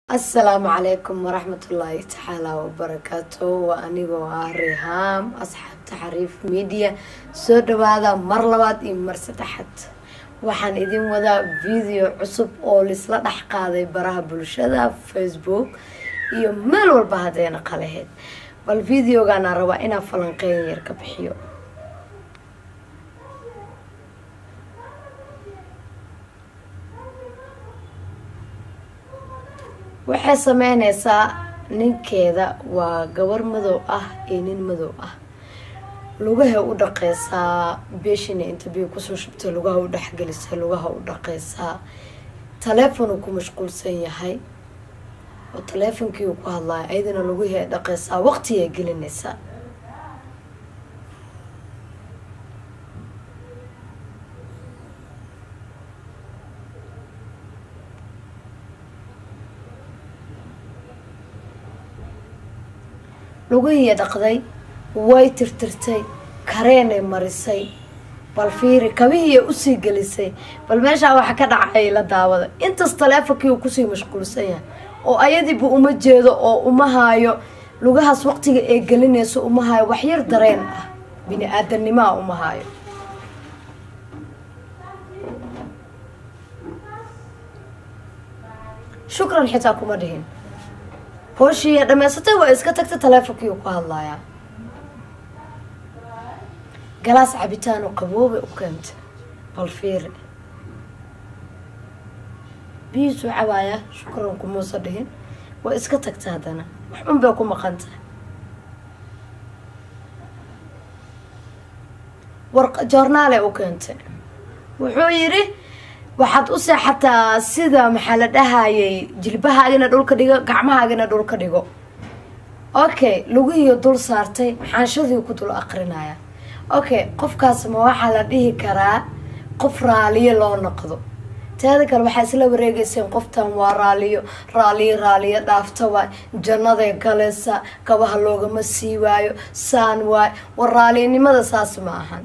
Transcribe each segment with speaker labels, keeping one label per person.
Speaker 1: asalaamu calaykum waraxmatullaahi tacaala wabarakaatu waa anigoo ah rihaam asxaabta xariif media soo dhawaada mar labaad iyo mar saddexaad waxaan idin wadaa video cusub oo laisla dhex qaaday baraha bulshada facebook iyo meel walba haddayna qalaheyd bal videogaana rabaa inaa falanqeyn yar ka bixiyo waxay sameyneysaa ninkeeda waa gabar madow ah iyo nin madow ah lugahay u dhaqeysaa beeshina inta biyo kusoo shubtay lugaha u dhexgelisay lugaha u dhaqeysaa taleefon uu ku mashquulsan yahay oo taleefonkii uu ku hadlaayo ayadana lugihii ay dhaqeysaa waqti ay gelinaysaa lugihii dhaqday way tirtirtay kareenay marisay bal fiiri kabihiiya usii gelisay bal meeshaa waxa ka dhacay la daawada intaas taleefonkii uu kusii mashquulsan yahay oo ayadiiba uma jeedo oo uma haayo lugahaas waqtiga ee gelinayso uma haayo waxyar dareen ah bini aadamnimaa uma haayo shukran xitaa kuma dhihin hooshii dhamaysatay waa iska tagta taleefonkii uu ku hadlayaa galaas cabitaan oo qaboobay u keentay bal fiiri biyiisuu cabaayaa shukran kumuusa dhihin waa iska tagta haddana wax un bay ku maqan tahay war joornaale u keentay wuxuu yidhi waxaad u seexataa sida maxaa la dhahayay jilbahaagina dhulka dhigo gacmahaagina dhulka dhigo okay lugihiiyo dul saartay xaanshadii ku dul aqrinaya okay qofkaas ma waxaa la dhihi karaa qof raaliyo loo noqdo teeda kale waxaa isla wareegeyseen qoftan waa raaliyo raaliyo raaliyo dhaafta waay jannaday galaysa kabaha loogama sii waayo saan waay war raalinimada saas ma ahan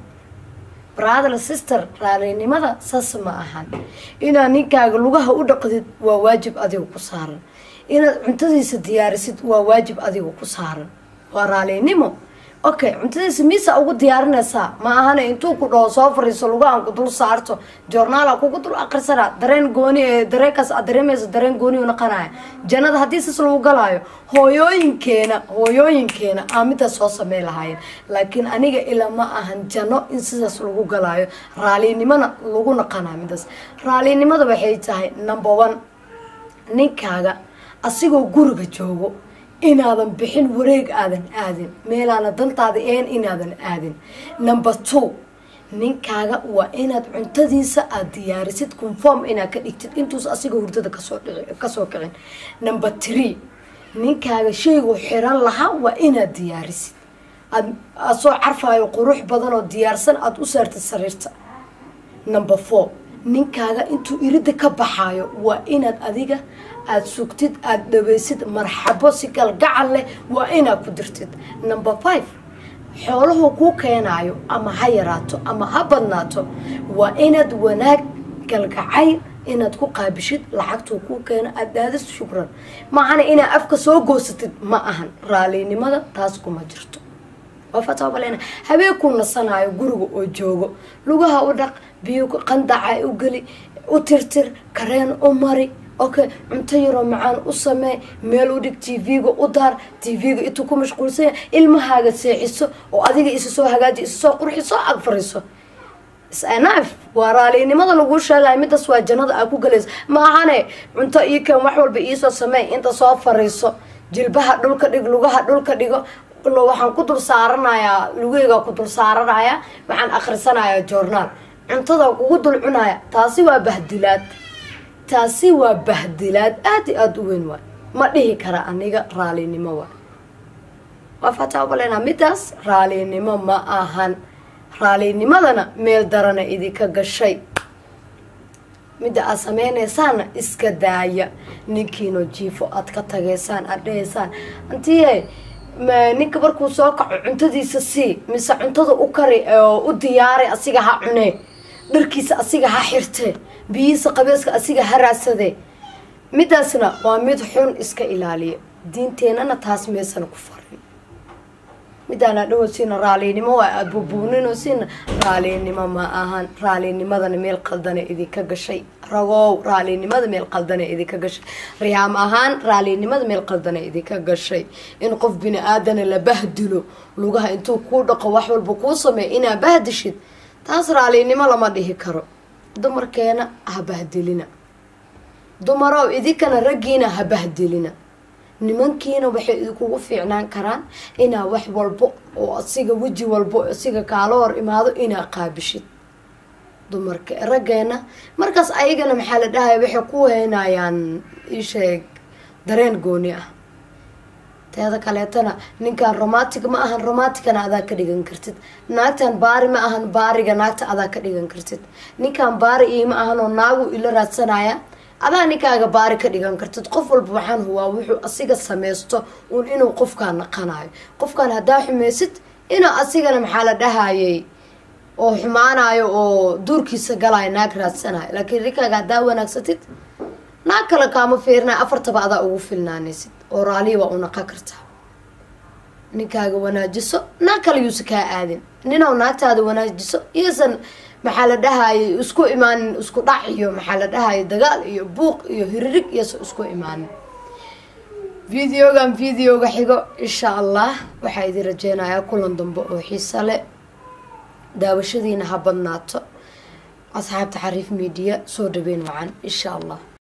Speaker 1: brother sister raalinimada saas ma ahan inaad ninkaaga lugaha u dhaqdid waa waajib adiga ku saaran inaad cuntadiisa diyaarisid waa waajib adiga ku saaran waa raalinimo okay cuntadiisa miisa ugu diyaarinaysaa ma ahana intuu ku dhaho soo fariiso lugahan ku dul saarto joornaala kugu dul aqrisana dareen gooni dareenkaas aad dareemayso dareen gooni u naqanaya jannada haddii sis lagu galaayo hooyooyinkeena hooyooyinkeena aa midaas soo samey lahaayeen laakiin aniga ila ma ahan janno in sidaas lagu galaayo raalinimona lagu naqanaa midaas raalinimada waxay tahay number one ninkaaga asigoo guriga joogo inaadan bixin wareeg aadan aadin meelaana dantaada een inaadan aadin number two ninkaaga waa inaad cuntadiisa aada diyaarisid conform inaad ka dhigtid intuus asiga hurdada kasoo kasoo kicin number three ninkaaga shaygu xiran lahaa waa inaad diyaarisid aad aad soo carfaayo qurux badan oo diyaarsan aada u saartid sariirta number four ninkaaga intuu irida ka baxaayo waa inaad adiga aada sugtid aada dhaweysid marxabo si galgacal leh waa inaad ku dirtid number five xooluhu kuu keenaayo ama ha yaraato ama ha badnaato waa inaad wanaag galgacayl inaad ku qaabishid lacagtuu kuu keeno aada dhaadis shukran maahana inaad afka soo goosatid ma ahan raalinimada taas kuma jirto wafataabalena habeenkuu nasanaayo guriga oo joogo lugaha u dhaq biyo qandaca u geli u tirtir kareen u mari okay cunto yaroo macaan u samee meel u dhig tv-ga u daar tv-ga intuu ku mashquulsanya ilmahaaga seexiso oo adiga isa soo hagaaji isa soo qurxi soo ag fariiso snf waa raalinimada laguu sheegaya midaas waa jannada aa ku galaysa ma ahane cunto ii keen wax walba iisoo sameey inta soo fariiso jilbaha dhulka dhig lugaha dhulka dhigo waxaan ku dul saaranayaa lugeyga ku dul saaranaya waxaan akhrisanayaa journaal cuntada kugu dul cunaya taasi waa bahdilaad taasi waa bahdilaad aada i aada u weyn waay ma dhihi kara aniga raalinimo waay waa fataabalena midaas raalinimo ma ahan raalinimadana meel darana idinka gashay midda aad sameynaysaana iska daaya ninkiino jiifo aad ka tageysaan aad dhahaysaan antiye ninka markuu soo kaco cuntadiisa sii mise cuntada u kari oo u diyaari asiga ha cunee dharkiisa asiga ha xirtee biyihiisa qabeeska asiga ha raadsadee midaasna waa mid xun iska ilaaliya diinteenana taas meesana ku farin midaana dhahosiina raalinimo waa aada bubuuninosiina raalinimo ma ahan raalinimadana meel qaldana idinka gashay ragow raalinimada meel qaldana idinka gashay riyaam ahaan raalinimada meel qaldana idinka gashay in qof bini aadana la bahdilo lugaha intuu kuu dhaqo wax walba kuu sameey inaa bahdishid taas raalinimo lama dhihi karo dumarkeena ha bahdilina dumarow idinkana raggiina ha bahdilina nimankiina waxay idinkugu fiicnaan karaan inaa wax walbo oo asiga weji walbo asiga kaala hor imaado inaa qaabishid dumarka raggeena markaas ayagana maxaa la dhahaya waxay ku heynayaan isheeg dareen gooni ah teeda kaleetana ninkan romantic ma ahan romanticana adaa ka dhigan kartid naagtan baari ma ahan baariga naagta adaa ka dhigan kartid ninkan baari iima ahan oo naagu ila raadsanaya adaa ninkaaga baari ka dhigan kartid qof walba waxaan huwaa wuxuu asiga sameysto uun inuu qofkaan naqanayo qofkaan haddaa xumeysid inuu asigana maxaa la dhahayay oo xumaanayo oo duurkiisa galayo naag raadsanayo laakiin ninkaaga haddaa wanaagsatid naag kale kaama fiirinayo afartaba adaa ugu filnaanaysid oo raaliya waa u naqa kartaa ninkaaga wanaajiso naag kale yuusa kaa aadin ninaw naagtaada wanaajiso iyosan maxaa la dhahayay isku imaanin isku dhac iyo maxaa la dhahayay dagaal iyo buuq iyo hiririg iyosa isku imaanin videogan videoga xigo insha allah waxaa idin rajeynayaa kulan dambe oo xiisa le daawashadiina ha badnaato asxaabta xariif media soo dhaweyn wacan insha allah